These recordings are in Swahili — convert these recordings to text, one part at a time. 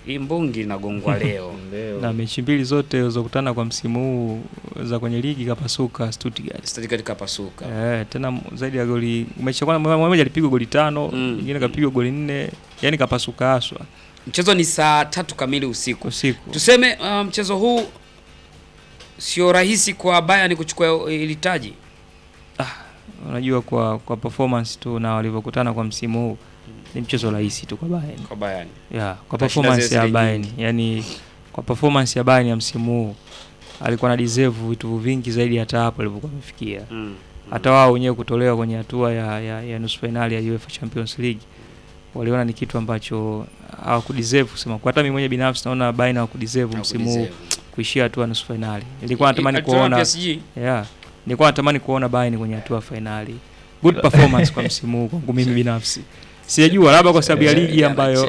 hii mbungi inagongwa leo. na mechi mbili zote zilizokutana kwa msimu huu za kwenye ligi kapasuka Stuttgart. Stuttgart kapasuka. Eh, tena m- zaidi ya goli mechi ya kwanza mmoja alipigwa goli tano, Mm. nyingine kapigwa goli nne, yani kapasuka haswa Mchezo ni saa tatu kamili usiku. usiku. Tuseme uh, mchezo huu sio rahisi kwa Bayern kuchukua ili taji. Unajua kwa kwa performance tu na walivyokutana kwa msimu huu ni mchezo rahisi tu kwa Bayern. kwa Bayern. Yeah, kwa Atashinda performance zile ya zile Bayern, nyingi. yani kwa performance ya Bayern ya msimu huu alikuwa na deserve vitu vingi zaidi hata hapo alipokuwa amefikia. Mm. Hata wao wenyewe kutolewa kwenye hatua ya, ya, ya nusu finali ya UEFA Champions League waliona ni kitu ambacho hawakudeserve kusema. Kwa hata mimi mwenyewe binafsi naona Bayern hawakudeserve msimu huu Hawakudeserve. kuishia hatua ya nusu finali. Nilikuwa natamani Alitoa kuona PSG. yeah, nilikuwa natamani kuona Bayern kwenye hatua ya finali. Good performance kwa msimu huu kwangu mimi binafsi. Sijajua labda kwa sababu ya ligi ambayo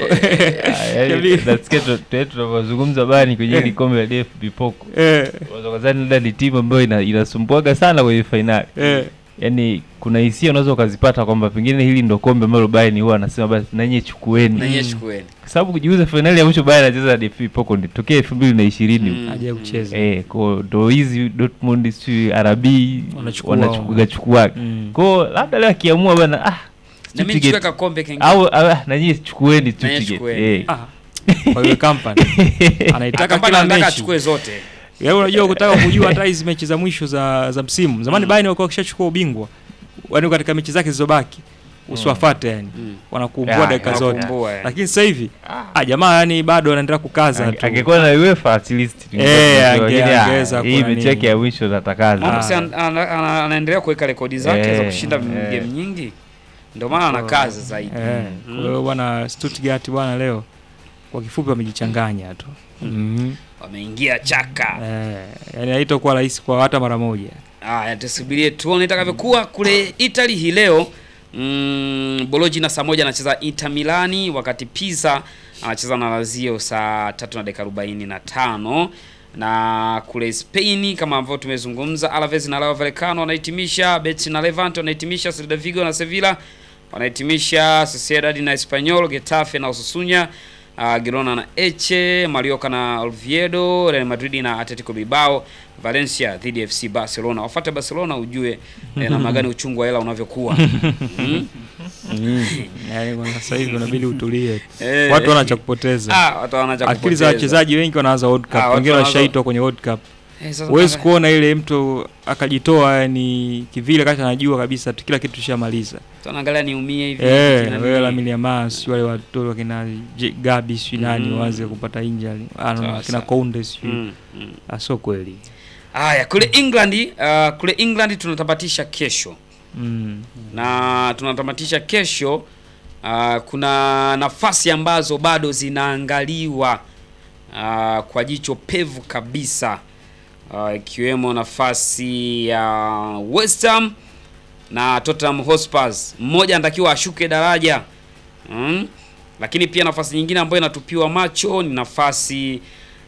nasikia tunavyozungumza bani kwenye hili kombe la DFB Pokal eh, unaweza kudhani labda ni timu ambayo ina- inasumbuaga sana kwenye fainali eh, yaani kuna hisia unaweza ukazipata kwamba pengine hili ndo kombe ambalo Bayern huwa anasema basi nanyi chukueni Na yeye Mm. chukueni. kwa sababu kujiuza fainali ya mwisho Bayern anacheza DFB Pokal ni tokea elfu mbili na ishirini Mm. haja kucheza. eh kwa ndo hizi Dortmund si RB Wanachukua. wanachukua chukua Mm. kwa labda leo akiamua bana ah Na mimi nichukue Stuttgart. kakombe kengine. au ah, nanyi chukueni Nanyi Stuttgart chukueni. eh Ah, kwa hiyo company anaitaka Akamba kila anataka mechi. achukue zote. Yaani unajua kutaka kujua hata hizi mechi za mwisho za za msimu. Zamani Mm. Bayern walikuwa wakishachukua ubingwa. Yaani katika mechi zake zilizobaki usiwafuate yani. Mm. Wanakumbua Ya, dakika ya, zote. Wanakumbua, eh. Lakini sasa hivi ah jamaa yani bado anaendelea kukaza Ange- tu. angekuwa na UEFA at least tungekuwa Eh, tunajua, ange- lakini, ah, angeweza hii kuwa mechi nini. yake ya mwisho natakaza Mambo Ah. si ana- ana- ana- anaendelea kuweka rekodi zake za Eh, kushinda eh. game nyingi. Ndio maana ana kazi zaidi. Eh, Mm. kwa hiyo bwana Stuttgart bwana leo kwa kifupi wamejichanganya tu. Mhm. Wameingia chaka. Eh, yani haitakuwa rahisi kwa hata mara moja. Haya, tusubirie tuone itakavyokuwa kule Italy hii leo. Mm, Bologna saa moja anacheza Inter Milani, wakati Pisa anacheza na Lazio saa tatu na dakika arobaini na tano na kule Spain kama ambavyo tumezungumza, Alaves na Rayo Vallecano wanahitimisha, Betis na Levante wanahitimisha, Celta Vigo na Sevilla wanahitimisha, Sociedad na Espanyol, Getafe na Osasuna, uh, Girona na Eche, Mallorca na Oviedo, Real Madrid na Atletico Bilbao, Valencia dhidi ya FC Barcelona. Wafuate Barcelona ujue eh, namna gani uchungu wa hela unavyokuwa. mm? Yaani kwa sasa hivi unabidi utulie. Eh, Watu wana cha kupoteza. ah, watu wana cha Akili za kupoteza. wachezaji wengi wanaanza World Cup, Ah, watu wengine wanaanza- washaitwa kwenye World Cup. Eh, sasa Huwezi mpaka- kuona ile mtu akajitoa yani kivile kati anajua kabisa tu kila kitu tushamaliza. watu wanaangalia niumie hivi. Eh, kina wewe nini. Lamine Yamal, si wale watoto wakina J- Gabi si nani Mm. waanze kupata injury. Ah, no, Sawa, kina sawa. Kounde si. Mm, mm. Ah, sio kweli. Haya, kule England, uh, kule England tunatamatisha kesho. Mm. na tunatamatisha kesho. Uh, kuna nafasi ambazo bado zinaangaliwa uh, kwa jicho pevu kabisa uh, ikiwemo nafasi ya West Ham na Tottenham Hotspur. Mmoja anatakiwa ashuke daraja mm? Lakini pia nafasi nyingine ambayo inatupiwa macho ni nafasi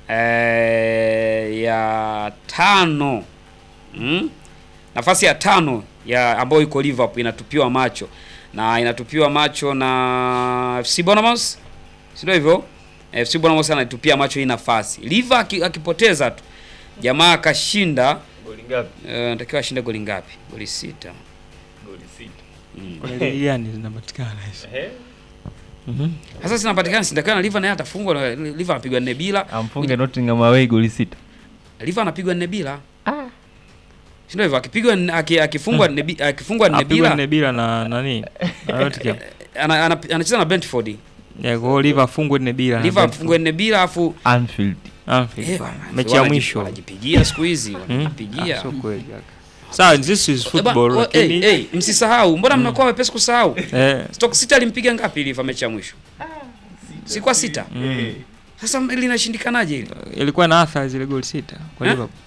eh, ya tano mm? nafasi ya tano ya ambayo iko Liverpool inatupiwa macho na inatupiwa macho na FC Bournemouth, si ndio hivyo? FC Bournemouth anaitupia macho hii nafasi. Liverpool aki- akipoteza tu jamaa akashinda, eh, anatakiwa ashinde goli ngapi? Goli sita. Mm. Kuna ligi gani zinapatikana hizo? Mhm. Sasa zinapatikana sindakiwa na Liverpool naye atafungwa na Liverpool anapigwa nne bila. amfunge Nottingham away goli sita Liverpool anapigwa nne bila. Si ndio hivyo? Akipigwa nne- aki- akifungwa nne bi- akifungwa nne Apigwa bila nne bila na nani? Na Nottingham. ana- ana- anacheza na Brentford. Ya kwa hiyo Liverpool afungwe nne bila. na Liverpool Brentford. afungwe nne bila afu Anfield Anfield. Eh, bwana, Mechi ya wanaji- mwisho. wanajipigia siku hizi Hmm? wanajipigia. Ah, Sio kweli kaka. Sawa, this is Eh, football ba- lakini eh, eh, msisahau, mbona mnakuwa wepesi kusahau? eh Stoke City alimpiga ngapi Liverpool mechi ya mwisho? Si kwa sita. mm. Sasa ili inashindikanaje hili? ilikuwa na athari zile goli sita kwa Eh? Liverpool.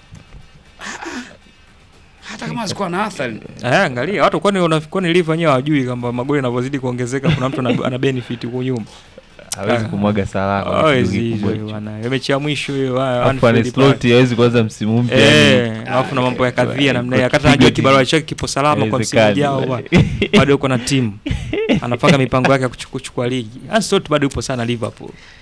Hata kama zikuwa na athari. Eh, angalia watu kwani unafikiri Liverpool wenyewe hawajui kwamba magoli yanavyozidi kuongezeka kuna mtu ana, ana benefit huko nyuma. hawezi Ah. kumwaga salama Hawezi hizo bwana. Ile mechi ya mwisho hiyo haya, Alafu Anfield Ancelotti hawezi kuanza msimu mpya Eh, yani. alafu na mambo ya kadhia namna hiyo. Kwa Akata anajua kipigo kibarua ti- chake kipo salama kwa msimu Haiwezekani. ujao bwana. Bado yuko na timu. Anapanga mipango yake ya kuchuku- kuchukua ligi. Ancelotti bado yupo sana Liverpool.